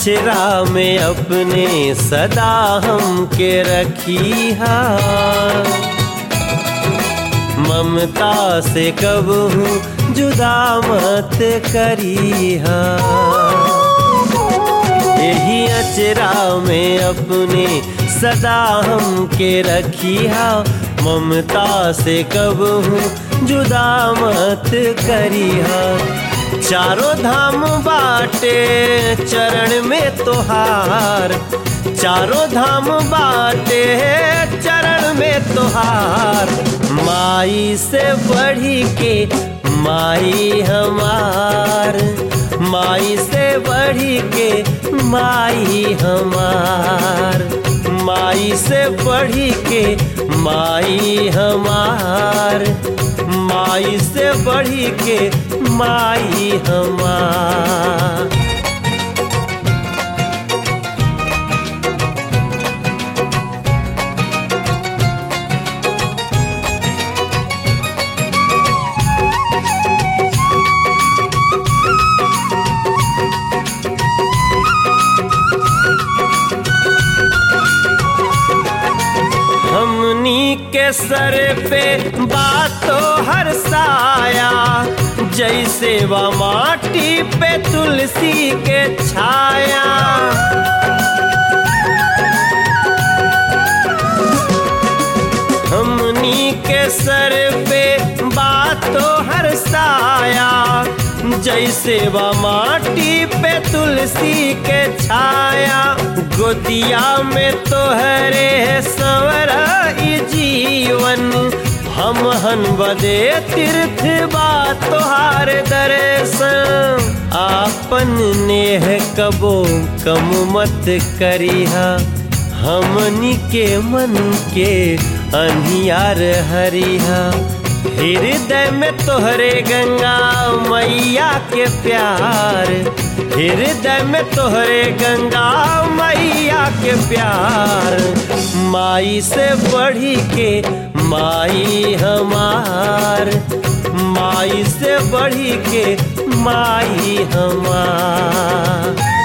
अचरा में अपने सदा हम के रखी हा ममता से कब हूँ जुदा मत करी हा यही अचरा में अपने सदा हम के रखी हा ममता से कब हूँ जुदा मत करी हा चारों धाम बाटे चरण में तोहार चारों धाम बाटे चरण में तोहार माई से बढ़ी के माई हमार माई से बढ़ी के माई हमार माई से बढ़ी के माई हमार माई से बढ़ी के माई हमार हमनी के सर पे बातो हर साया जैसे व माटी पे तुलसी के छाया हमनी के सर पे बातो हर साया जैसे व माटी पे तुलसी के छाया गोदिया में तोहरे संवरा ई जीवन हम हन बदे तीर्थ बा तोहार दर्शन आपन नेह कबो कम मत करिहा हमनी के मन के अनियार हरिहा हृदय में तोहरे गंगा मैया के प्यार हृदय में तोहरे गंगा मैया के प्यार माई से बढ़ी के माई हमार माई से बढ़ी के माई हमार